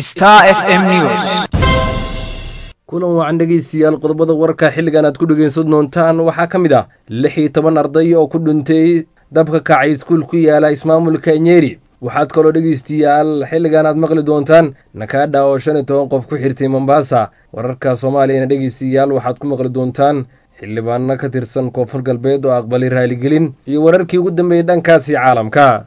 Star FM News. kulan wacan dhegeystayaal qodobada warka xilligan aad ku dhegeysan doontaan waxaa ka mid ah lix iyo toban arday oo ku dhintay dabka kacay iskuul ku yaala ismaamulka nyeri waxaad kaloo dhegeystayaal xilligan aad maqli doontaan nakaadha oo shan iyo toban qof ku xirtay mombasa wararka soomaaliyana dhegeystayaal waxaad ku maqli doontaan xildhibaano ka tirsan koonfur galbeed oo aqbalay raaligelin iyo wararkii ugu dambeeyey dhankaasi caalamka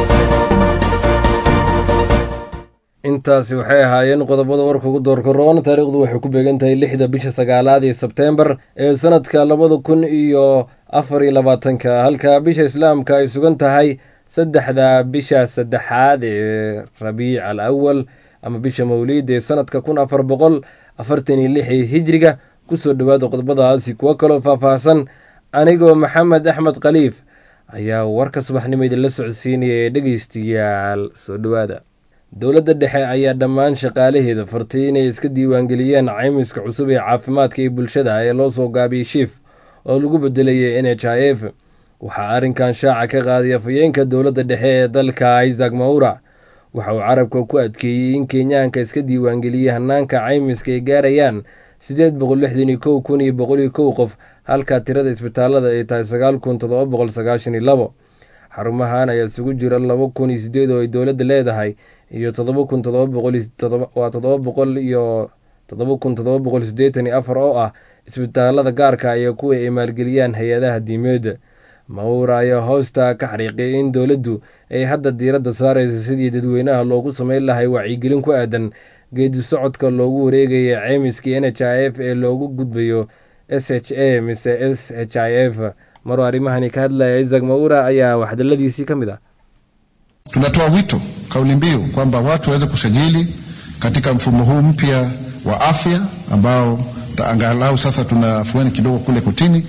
intaasi waxay ahaayeen qodobada warka ugu doorkaroon taariikhdu waxay ku beegan tahay lixda bisha sagaalaad ee sebteembar ee sanadka labada kun iyo afar iyo labaatanka halka bisha islaamka ay sugan tahay saddexda bisha saddexaad ee rabiic al awal ama bisha mawliid ee sanadka kun afar boqol afartan iyo lix ee hijriga kusoo dhowaada qodobadaasi kuwo kaloo faahfaahsan anigoo maxamed axmed khaliif ayaa warka subaxnimo idinla socodsiinaya ee dhegeystayaal soo dhowaada dowladda dhexe ayaa dhammaan shaqaalaheeda fartay inay iska diiwaangeliyeen caymiska cusub ee caafimaadka ee bulshada ee loo soo gaabiyey shiif oo lagu bedelayay n h i f waxaa arrinkan shaaca ka qaaday afhayeenka dowladda dhexe ee dalka isaac maura waxa uu carabka ku adkeeyey in kenyaanka iska diiwaangeliyey hanaanka caymiska ay gaarayaan siddeed boqol lixdan iyo kow kun iyo boqol iyo kow qof halka tirada isbitaalada ay tahay sagaal kun toddoba boqol sagaashan iyo labo xarumahan ayaa isugu jira laba kun iyo sideed oo ay dowladda leedahay iyo todoba kun todoba boqolwaa toddoba boqol iyo toddoba kun toddoba boqol siddeetan iyo afar oo ah isbitaalada gaarka iyo kuwa ay maalgeliyaan hay-adaha diimeedda mawra ayaa hoosta ka xariiqiyay in dowladdu ay hadda diiradda saaraysa sidii dadweynaha loogu sameyn lahay wacyigelin ku aadan geedi socodka loogu wareegaya ceymiskii n h i f ee loogu gudbayo s h a mise s h i f maruu arrimahani ka hadlaya isaac mawra ayaa waxdaladiisii ka mid ah Tunatoa wito kauli mbiu kwamba watu waweze kusajili katika mfumo huu mpya wa afya ambao angalau sasa tuna afueni kidogo kule kotini.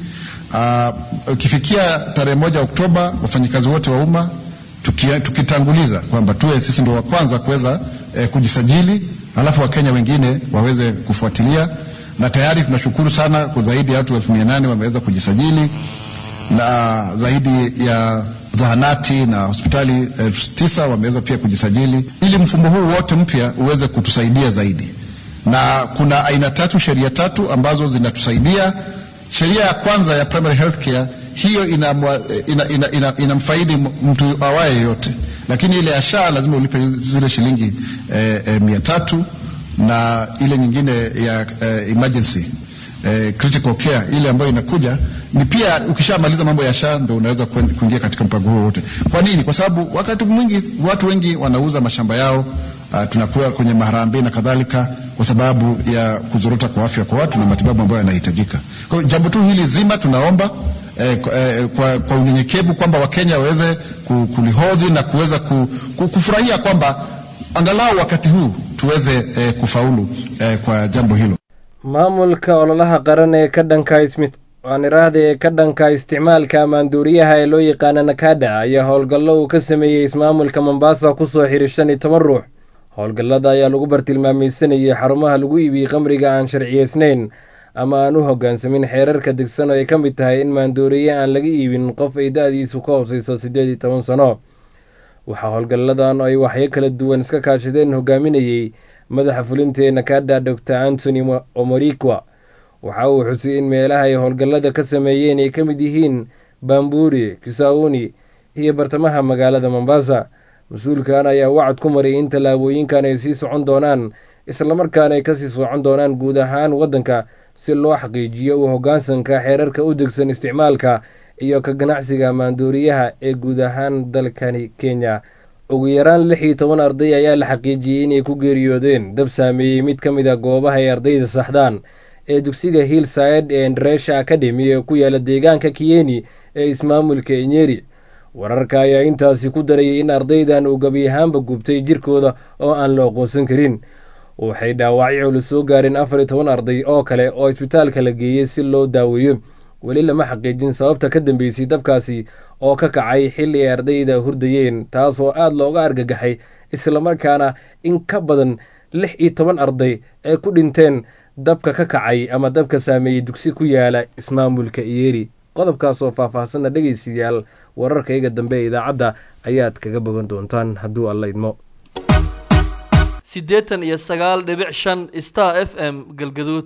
Ukifikia tarehe moja Oktoba, wafanyikazi wote wa umma tukitanguliza kwamba tuwe sisi ndio wa kwanza kuweza eh, kujisajili, alafu Wakenya wengine waweze kufuatilia, na tayari tunashukuru sana kwa zaidi ya watu elfu mia nane wameweza kujisajili na zaidi ya zahanati na hospitali elfu tisa wameweza pia kujisajili ili mfumo huu wote mpya uweze kutusaidia zaidi. Na kuna aina tatu, sheria tatu ambazo zinatusaidia. Sheria ya kwanza ya primary health care hiyo inamfaidi ina, ina, ina, ina mtu awaye yoyote, lakini ile ya SHA lazima ulipe zile shilingi eh, eh, mia tatu na ile nyingine ya eh, emergency eh, critical care ile ambayo inakuja ni pia ukishamaliza mambo ya SHA ndo unaweza kuingia katika mpango huo wote. Kwa nini? Kwa sababu wakati mwingi watu wengi wanauza mashamba yao, uh, tunakuwa kwenye maharambee na kadhalika, kwa sababu ya kuzorota kwa afya kwa watu na matibabu ambayo yanahitajika. Kwa hiyo jambo tu hili zima tunaomba eh, eh, kwa, kwa unyenyekevu kwamba Wakenya waweze kulihodhi na kuweza kufurahia kwamba angalau wakati huu tuweze eh, kufaulu eh, kwa jambo hilo. maamulka ololaha qaran ee ka dhanka waaniraahda ee ka dhanka isticmaalka maanduuriyaha ee loo yaqaana nakada ayaa howlgallo uu ka sameeyey ismaamulka mombasa kusoo xiray shan iyo toban ruux howlgallada ayaa lagu bartilmaamaysanayay xarumaha lagu iibiyey qamriga aan sharciyeysnayn ama aan u hoggaansamin xeerarka degsan oo ay ka mid tahay in maanduuriye aan laga iibin qof ay da-diisu ka hooseyso siddeed iyo toban sano waxaa howlgalladan ay waxyo kala duwan iska kaashadeen hogaaminayey madaxa fulinta ee nakada dor antony omorikwa waxa uu xusay in meelaha ay howlgallada ka sameeyeen ay ka mid yihiin bamburi kisauni iyo bartamaha magaalada mombasa mas-uulkan ayaa wacad ku maray in tallaabooyinkan ay sii socon doonaan islamarkaana ay kasii socon doonaan guud ahaan waddanka si loo xaqiijiyo u hoggaansanka xeerarka u degsan isticmaalka iyo ka ganacsiga maanduuriyaha ee guud ahaan dalkani kenya ugu yaraan lix iyo toban arday ayaa la xaqiijiyey inay ku geeriyoodeen dab saameeyey mid ka mid a goobaha ay ardayda saxdaan ee dugsiga hillside ee ndresha academy ee ku yaala deegaanka kiyeni ee ismaamulka enyeri wararka ayaa intaasi ku darayay in ardaydan uu gebi ahaanba gubtay jirkooda oo aan la aqoonsan karin waxay dhaawacyo culus soo gaareen afar iyo toban arday oo kale oo isbitaalka la geeyey si loo daaweeyo weli lama xaqiijin sababta ka dambeysay dabkaasi oo ka kacay xilli ay ardayda hurdayeen taasoo aada looga argagaxay islamarkaana in ka badan lix iyo toban arday ay ku dhinteen dabka ka kacay ama dabka saameeyey dugsi ku yaala ismaamulka iyeri qodobkaasoo faahfaahsanna dhegaystayaal wararkayga dambe ee idaacadda ayaad kaga bogan doontaan hadduu alla idmo siddeetan iyo sagaal dhibic shan star f m galgaduud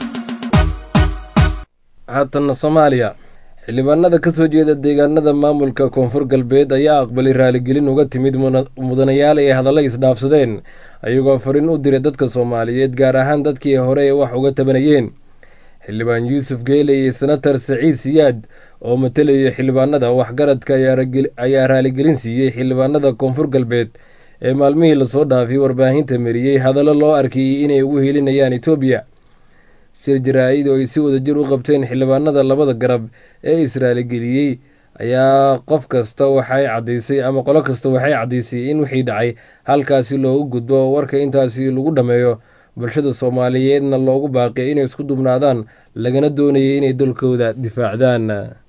haatanna soomaaliya xildhibaanada ka soo jeeda deegaanada maamulka koonfur galbeed ayaa aqbalay raaligelin uga timid mudanayaal ay hadalla isdhaafsadeen ayagoo fariin u diray dadka soomaaliyeed gaar ahaan dadkii hore ee wax uga tabanayeen xildhibaan yuusuf geele iyo senatar saciid siyaad oo matalayay xildhibaanada waxgaradka ayaa raaligelin siiyey xildhibaanada koonfur galbeed ee maalmihii lasoo dhaafay warbaahinta mariyey hadallo loo arkayey inay ugu helinayaan etoobiya shir jaraa-id oo ay si wadajir u qabteen xildhibaanada labada garab ee israaligeliyey ayaa qof kasta waxay caddaysay ama qolo kasta waxay caddaysay in wixii dhacay halkaasi loogu gudbo warka intaasi lagu dhammeeyo bulshada soomaaliyeedna loogu baaqay inay isku dubnaadaan lagana doonayay inay dalkooda difaacdaan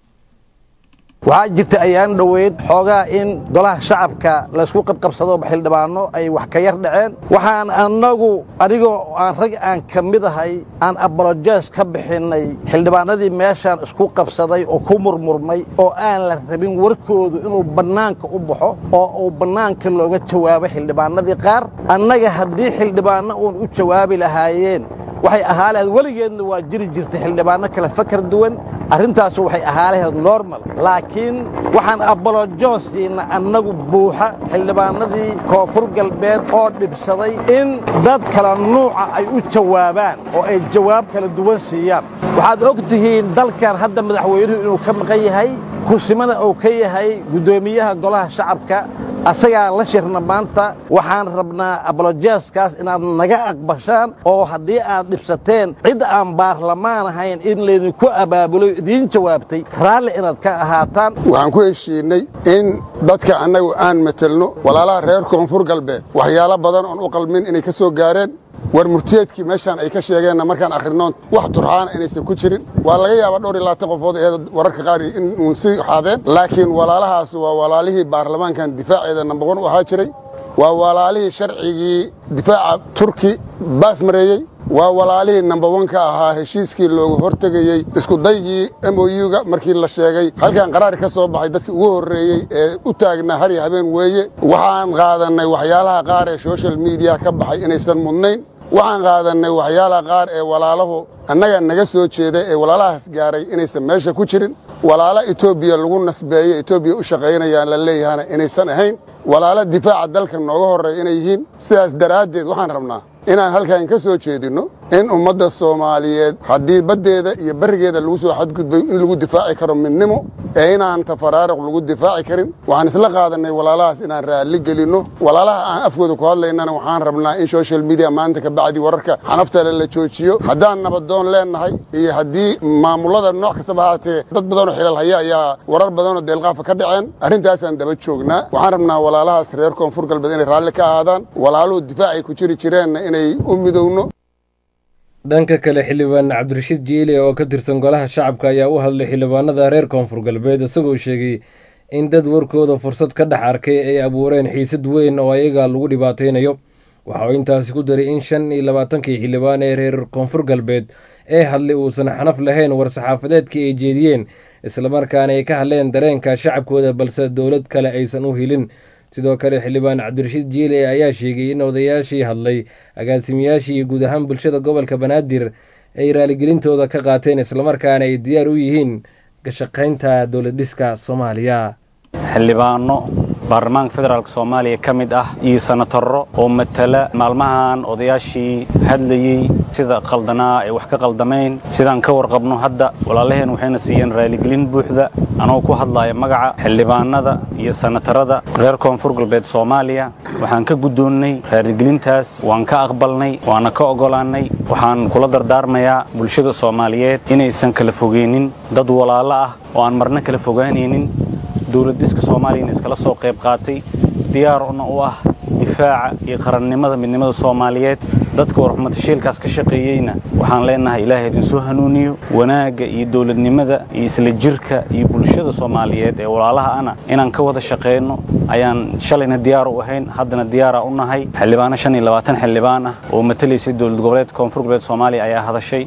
waxaa jirta ayaan dhoweyd xoogaa in golaha shacabka laysku qabqabsado xildhibaano ay wax ka yar dhaceen waxaan annagu anigoo aan rag aan ka mid ahay aan abolojes ka bixinnay xildhibaanadii meeshaan isku qabsaday oo ku murmurmay oo aan la rabin warkoodu inuu bannaanka u baxo oo uu bannaanka looga jawaabo xildhibaanadii qaar annaga haddii xildhibaanno uun u jawaabi lahaayeen waxay ahaa lahayd weligeedna waa jiri jirtay xildhibaanno kale fakar duwan arrintaasu waxay ahaa lahayd normal laakiin waxaan abolojoosiina annagu buuxa xildhibaanadii koonfur galbeed oo dhibsaday in dad kala nuuca ay u jawaabaan oo ay jawaab kala duwan siiyaan waxaad og tihiin dalkan hadda madaxweynuhu inuu ka maqan yahay kursimana uu ka yahay guddoomiyaha golaha shacabka asagaa la shirna maanta waxaan rabnaa abolojeeskaas inaad naga aqbashaan oo haddii aad dhibsateen cid aan baarlamaan ahayn in laydinku abaabulo idiin jawaabtay raalli inaad ka ahaataan waxaan ku heshiinnay in dadka annagu aan matelno walaalaha reer koonfur galbeed waxyaalo badan oon u qalmin inay ka soo gaareen war murtiyeedkii meeshaan ay ka sheegeenna markaan akhrinoon wax turxaana inaysan ku jirin waa laga yaabaa dhowr iyo labaatan qofood ee wararka qaar in uun si xaadeen laakiin walaalahaas waa walaalihii baarlamaankan difaaceeda nambawan u ahaa jiray waa walaalihii sharcigii difaaca turki baas mareeyey waa walaalihii nambawan ka ahaa heshiiskii loogu hortegayey iskudaygii m o u-ga markii la sheegay halkan qaraar ka soo baxay dadkii ugu horreeyey ee u taagnaa har iyo habeen weeye waxaan qaadannay waxyaalaha qaar ee social mediya ka baxay inaysan mudnayn waxaan qaadannay waxyaalaha qaar ee walaalahu annaga naga soo jeeda ee walaalahaas gaaray inaysan meesha ku jirin walaalo etoobiya lagu nasbeeyo etoobiya u shaqaynayaan la leeyahana inaysan ahayn walaalo difaaca dalka nooga horreeya inay yihiin sidaas daraaddeed waxaan rabnaa inaan halkan ka soo jeedinno in ummadda soomaaliyeed haddii baddeeda iyo barrigeeda lagu soo xadgudbayo in lagu difaaci karo midnimo ee inaan tafaraaruq lagu difaaci karin waxaan isla qaadannay walaalahaas inaan raalli gelinno walaalaha aan afkooda ku hadlaynana waxaan rabnaa in social media maanta ka bacdi wararka xanaftale la joojiyo haddaan nabadoon leennahay iyo haddii maamullada nooc kastaba haatee dad badanoo xilal haya ayaa warar badanoo deelqaafa ka dhaceen arrintaasaan daba joognaa waxaan rabnaa walaalahaas reer koonfur galbeed inay raalli ka ahaadaan walaaluhu difaacay ku jiri jireenna inay u midowno dhanka kale xildhibaan cabdirashiid jiile oo ka tirsan golaha shacabka ayaa u hadlay xildhibaanada reer koonfur galbeed isagoo sheegay in dad warkooda fursad ka dhex arkay ay abuureen xiisad weyn oo ayaga lagu dhibaataynayo waxa uu intaasi ku daray in shan iyo labaatankii xildhibaan ee reer koonfur galbeed ee hadlay uusan xanaf lahayn war-saxaafadeedkii ay jeediyeen islamarkaana ay ka hadleen dareenka shacabkooda balse dowlad kale aysan u helin sidoo kale xildhibaan cabdirashiid jiile ayaa sheegay in odayaashii hadlay agaasimiyaashii iyo guud ahaan bulshada gobolka banaadir ay raaligelintooda ka qaateen islamarkaana ay diyaar u yihiin gashaqaynta dowladhiska soomaaliya xildhibaano baarlamaanka federaalk soomaaliya ka mid ah iyo sanatarro oo matala maalmahan odayaashii hadlayey sida qaldanaa ay wax ka qaldamayn sidaan ka warqabno hadda walaalaheen waxayna siiyeen raaligelin buuxda anagoo ku hadlaya magaca xildhibaanada iyo sanatarada reer koonfur galbeed soomaaliya waxaan ka guddoonnay raaligelintaas waan ka aqbalnay waana ka oggolaannay waxaan kula dardaarmayaa bulshada soomaaliyeed inaysan kala fogeynin dad walaalo ah oo aan marna kala fogaanaynin dowladdiska soomaaliyana iskala soo qayb qaatay diyaarna u ah difaaca iyo qarannimada midnimada soomaaliyeed dadka warxumatashiilkaas ka shaqeeyeyna waxaan leenahay ilaahay idinsoo hanuuniyo wanaagga iyo dowladnimada iyo isla jirka iyo bulshada soomaaliyeed ee walaalaha ana inaan ka wada shaqeyno ayaan shalayna diyaar u ahayn haddana diyaara u nahay xildhibaano shan iyo labaatan xildhibaan ah oo matalaysay dowlad goboleedka koonfur goboleed soomaaliya ayaa hadashay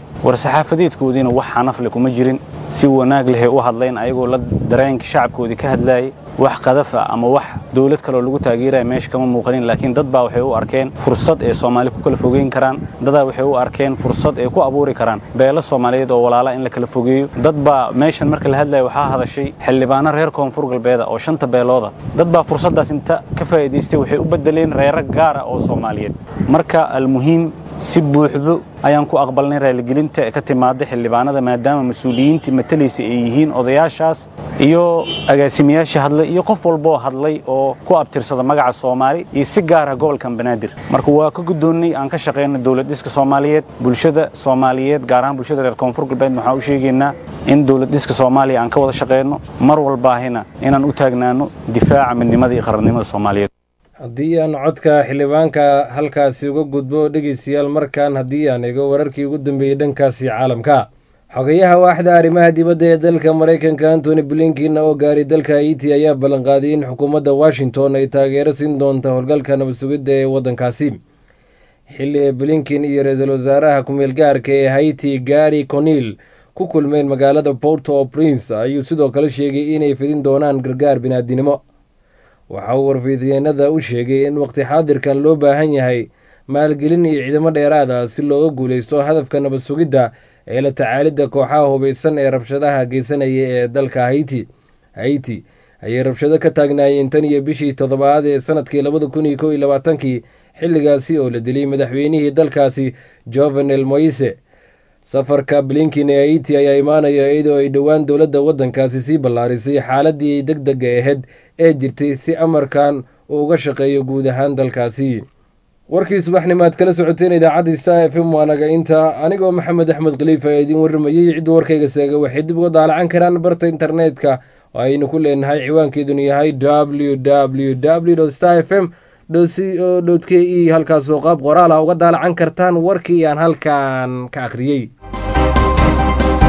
war-saxaafadeedkoodiina wax xanafle kuma jirin si wanaag lehay u hadlayn ayagoo la dareenka shacabkoodii ka hadlaayay wax qadafa ama wax dowlad kaleoo lagu taageeraya meesha kama muuqanin laakiin dad baa waxay u arkeen fursad ay soomaali ku kala fogeyn karaan dadaa waxay u arkeen fursad ay ku abuuri karaan beelo soomaaliyeed oo walaala in la kala fogeeyo dad baa meeshan marka la hadlaya waxaa hadashay xildhibaano reer koonfur galbeeda oo shanta beelooda dad baa fursaddaas inta ka faa'iidaystay waxay u beddeleen reero gaara oo soomaaliyeed marka almuhiim si buuxdo ayaan ku aqbalnay raaligelinta ee ka timaada xildhibaanada maadaama mas-uuliyiintii matalaysa ay yihiin odayaashaas iyo agaasimayaashii hadlay iyo qof walboo hadlay oo ku abtirsada magaca soomaali iyo si gaara gobolkan banaadir marka waa ka guddoonnay aan ka shaqayno dowlad dhiska soomaaliyeed bulshada soomaaliyeed gaar ahaan bulshada reer koonfur galbeed waxaan u sheegaynaa in dowlad dhiska soomaaliya aan ka wada shaqayno mar walbaahina inaan u taagnaano difaaca midnimada iyo qarannimada soomaaliyeed haddii aan codka xildhibaanka halkaasi uga gudbo dhegeystayaal markan haddii aan eego wararkii ugu dambeeyey dhankaasi caalamka xogayaha waaxda arrimaha dibadda ee dalka maraykanka antony blinkin oo gaaray dalka haiti ayaa ballanqaaday in xukuumadda washington ay taageero siin doonta howlgalka nabad sugidda ee waddankaasi xilli blinkin iyo ra-iisul wasaaraha ku-meel gaarka ee haiti gari conil ku kulmeen magaalada porto o prince ayuu sidoo kale sheegay inay fidin doonaan gargaar binaadinimo waxa uu warfidyeenada u sheegay in waqti xaadirkan loo baahan yahay maalgelin iyo ciidamo dheeraada si looga guuleysto hadafka nabad sugidda ee la tacaalidda kooxaha hubaysan ee rabshadaha geysanaya ee dalka haiti haiti ayay rabshado ka taagnaayeen tan iyo bishii toddobaad ee sanadkii labada kun iyo kow iyo labaatankii xilligaasi oo la dilay madaxweynihii dalkaasi jovenel moise safarka blinkin ee haiti ayaa imaanaya iyadoo ay dhowaan dowladda waddankaasi sii ballaarisay xaaladii deg dega ahayd ee jirtay si amarkan uu uga shaqeeyo guud ahaan dalkaasi warkii subaxnimaad kala socoteen idaacadda star f m waanaga inta anigoo maxamed axmed khaliif ayaa idiin warramayey cidda warkayga seega waxay dib uga daalacan karaan barta internetka oo aynu ku leenahay ciwaankeeduna yahay w w w star f m c o k e halkaasoo qaab qoraal ah uga daalacan kartaan warkii aan halkan ka akhriyey